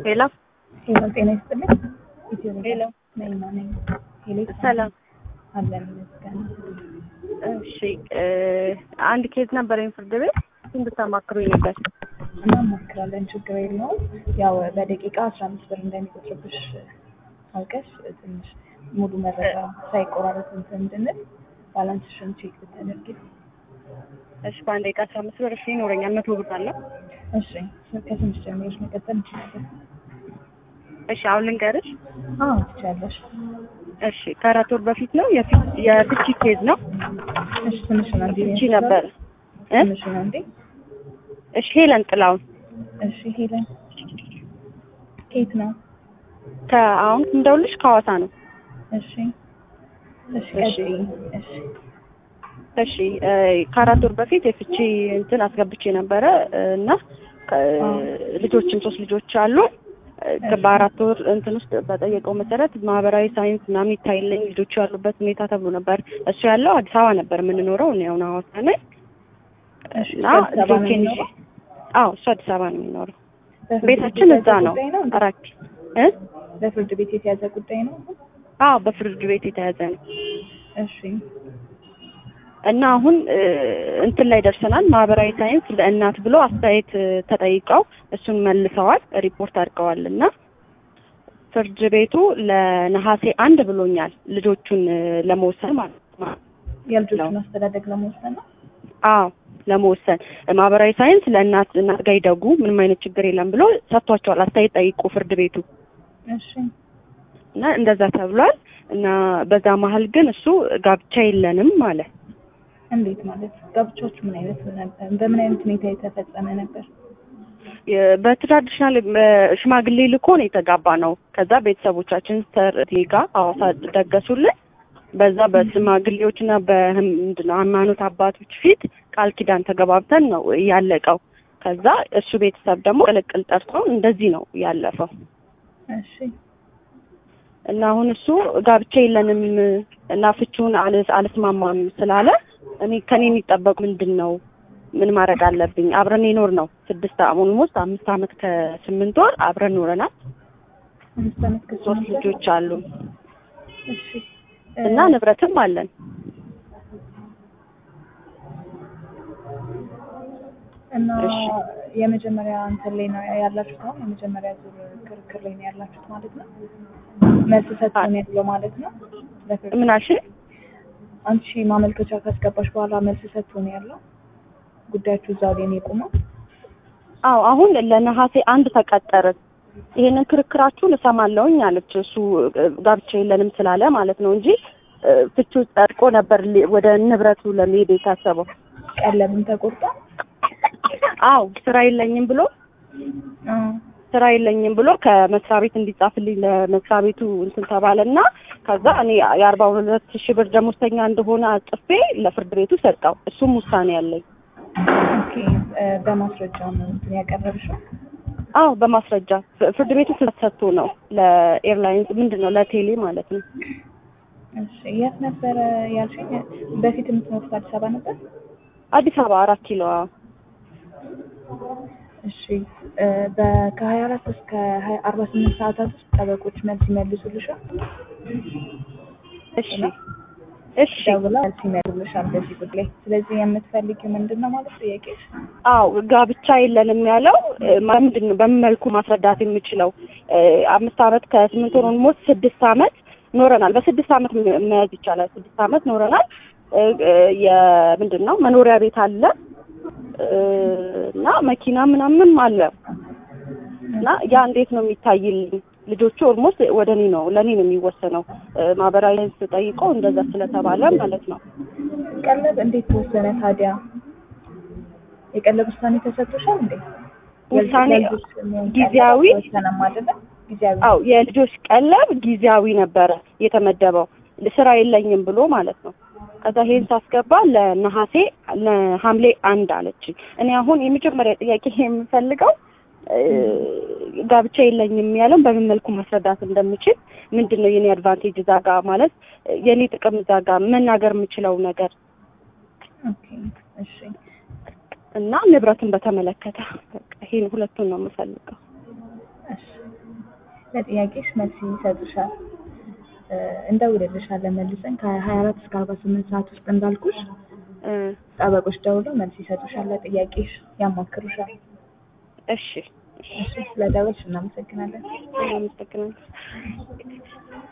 ሄሎ ሄሎ ጤና ይስጥልኝ። ኢትዮ ሄሎ ነይማ ነኝ። ሄሎ ሰላም። አለን ይመስገን። እሺ እ አንድ ኬዝ ነበረኝ ፍርድ ቤት እንድታማክሩኝ ነበር። እናማክራለን፣ ችግር የለውም። ያው በደቂቃ አስራ አምስት ብር እንደሚቆጥርብሽ አውቀሽ ትንሽ ሙሉ መረጃ ሳይቆራረጥ እንትን እንድንል ባላንስሽን ቼክ ብታደርጊ። እሺ በአንድ ደቂቃ አስራ አምስት ብር እሺ ይኖረኛል። መቶ ብር አለ። እሺ ከስምሽ ጀምሮች መቀጠል እንችላለን። እሺ አሁን ልንገርሽ። አዎ ትችያለሽ። እሺ ከአራት ወር በፊት ነው የፊ- የፍቺ ኬዝ ነው። እሺ ትንሽን አንዴ ፍቺ ነበር እ ትንሽን አንዴ እሺ ሄለን ጥላውን እሺ ሄለን ከየት ነው? ከአሁን እንደውልሽ ከሐዋሳ ነው። እሺ እሺ እሺ። ቀጥይ። እሺ እሺ እ ከአራት ወር በፊት የፍቺ እንትን አስገብቼ ነበረ እ እና ከ- ልጆችም ሶስት ልጆች አሉ። እ በአራት ወር እንትን ውስጥ በጠየቀው መሰረት ማህበራዊ ሳይንስ ምናምን ይታይልኝ ልጆቹ ያሉበት ሁኔታ ተብሎ ነበር። እሱ ያለው አዲስ አበባ ነበር የምንኖረው፣ እኔ አሁን ሐዋሳ ነኝ እሺ እና አዲስ አበባ ነው ልጆቼን ይዤ የሚኖረው? አዎ እሱ አዲስ አበባ ነው የሚኖረው። በፍርድ ቤታችን ቤት እዛ የተያዘ ነው ጉዳይ ነው እንዴ? አራት እ በፍርድ ቤት የተያዘ ጉዳይ ነው። አዎ በፍርድ ቤት የተያዘ ነው። እሺ እና አሁን እ እንትን ላይ ደርሰናል። ማህበራዊ ሳይንስ ለእናት ብሎ አስተያየት እ ተጠይቀው እሱን መልሰዋል፣ ሪፖርት አድርገዋል እና ፍርድ ቤቱ ለነሐሴ አንድ ብሎኛል ልጆቹን እ ለመወሰን ማለት ነው። የልጆቹን አስተዳደግ ለመወሰን ነው። አዎ ለመወሰን ማህበራዊ ሳይንስ ለእናት እናት ጋር ይደጉ ምንም አይነት ችግር የለም ብሎ ሰጥቷቸዋል። አስተያየት ጠይቁ ፍርድ ቤቱ እሺ እና እንደዛ ተብሏል። እና በዛ መሀል ግን እሱ ጋብቻ የለንም ማለት እንዴት ማለት ጋብቻዎቹ ምን አይነት ነበር? በምን አይነት ሁኔታ የተፈጸመ ነበር? የ- በትራዲሽናል ሽማግሌ ልኮ ነው የተጋባ ነው። ከዛ ቤተሰቦቻችን ሰርቲ ጋር ሐዋሳ ደገሱልን። በዛ በሽማግሌዎች እና በምንድን ነው ሃይማኖት አባቶች ፊት ቃል ኪዳን ተገባብተን ነው ያለቀው። ከዛ እሱ ቤተሰብ ደግሞ ቅልቅል ጠርቶ እንደዚህ ነው ያለፈው። እሺ እና አሁን እሱ ጋብቻ የለንም እና ፍቺውን አልስ አልስማማም ስላለ እኔ ከኔ የሚጠበቁ ምንድን ነው? ምን ማድረግ አለብኝ? አብረን የኖር ነው ስድስት ኦልሞስት አምስት አመት ከስምንት ወር አብረን ኖረናል። አምስት ዓመት ሶስት ከስምንት ወር? ልጆች አሉ እሺ እና ንብረትም አለን። እና እሺ። የመጀመሪያ እንትን ላይ ነው ያላችሁት? አሁን የመጀመሪያ ዙር ክርክር ላይ ነው ያላችሁት ማለት ነው? መልስ ሰጥቶ ነው ያለው ማለት ነው? ለፍርድ ምን አልሽኝ? አንቺ ማመልከቻ ካስገባሽ በኋላ መልስ ሰጥቶ ነው ያለው? ጉዳያችሁ እዛው ላይ ነው የቆመው? አዎ አሁን ለነሐሴ አንድ ተቀጠርን። ይሄንን ክርክራችሁን እሰማለሁኝ አለች። እሱ እ፣ ጋብቻ የለንም ስላለ ማለት ነው እንጂ እ፣ ፍቺው ጸድቆ ነበር ሊ- ወደ ንብረቱ ለመሄድ የታሰበው። ቀለብም ተቆርጧ? አዎ ስራ የለኝም ብሎ ስራ የለኝም ብሎ ከመስሪያ ቤት እንዲጻፍልኝ ለመስሪያ ቤቱ እንትን ተባለና ከዛ እኔ የአርባ ሁለት ሺህ ብር ደሞዝተኛ እንደሆነ አጽፌ ለፍርድ ቤቱ ሰጠው። እሱም ውሳኔ ያለኝ። ኦኬ እ፣ በማስረጃ ነው እንትን ያቀረብሽው? አዎ በማስረጃ ፍ- ፍርድ ቤቱ ትዕዛዝ ሰጥቶ ነው ለኤርላይንስ ምንድን ነው ለቴሌ ማለት ነው። እሺ የት ነበረ ያልሽኝ? በፊት የምትኖሩት አዲስ አበባ ነበር? አዲስ አበባ አራት ኪሎ። አዎ እሺ እ፣ በ- ከሀያ አራት እስከ ሀያ አርባ ስምንት ሰዓታት ውስጥ ጠበቆች መልስ ይመልሱልሻል? እሺ እሺ ደውላ መልስ ይመልሱልሻል በዚህ ጉዳይ። ስለዚህ የምትፈልጊው ምንድን ነው ማለት ጥያቄሽ? አዎ ጋብቻ የለንም ያለው እ፣ ማ- ምንድን ነው በምን መልኩ ማስረዳት የምችለው እ፣ አምስት አመት ከስምንት ወር ኦልሞስት ስድስት አመት ኖረናል። በስድስት አመት መ- መያዝ ይቻላል። ስድስት አመት ኖረናል። እ፣ እ፣ የምንድን ነው መኖሪያ ቤት አለ እ፣ እና መኪና ምናምንም አለ እና ያ እንዴት ነው የሚታይልኝ? ልጆቹ ኦልሞስት ወደ እኔ ነው ለእኔ ነው የሚወሰነው። እ፣ ማህበራዊ ስጠይቆ እንደዛ ስለተባለ ማለት ነው። ቀለብ እንዴት ተወሰነ ታዲያ? የቀለብ ውሳኔ ተሰጥቶሻል እንዴ? ውሳኔ የልጆች የሚሆን ቀለብ ጊዜያዊ አልተወሰነም አይደለ? ጊዜያዊ አው የልጆች ቀለብ ጊዜያዊ ነበረ የተመደበው ስራ የለኝም ብሎ ማለት ነው። ከዛ ይሄን ሳስገባ ለነሐሴ ለሐምሌ አንድ አለችኝ። እኔ አሁን የመጀመሪያ ጥያቄ የምፈልገው እ፣ ጋብቻ የለኝም ያለው በምን መልኩ ማስረዳት እንደምችል ምንድን ነው የኔ አድቫንቴጅ እዛ ጋ ማለት የኔ ጥቅም እዛ ጋ መናገር የምችለው ነገር ኦኬ እሺ እና ንብረትን በተመለከተ በቃ ይሄን ሁለቱን ነው የምፈልገው። እሺ ለጥያቄሽ መልስ ይሰጡሻል። እ፣ እንደውልልሻለን መልሰን ከሀያ አራት እስከ አርባ ስምንት ሰዓት ውስጥ እንዳልኩሽ እ፣ ጠበቆች ደውለው መልስ ይሰጡሻል። ለጥያቄሽ ያማክሩሻል። እሺ እሺ እሺ፣ ስለደወልሽ እናመሰግናለን። አመሰግናለሁ።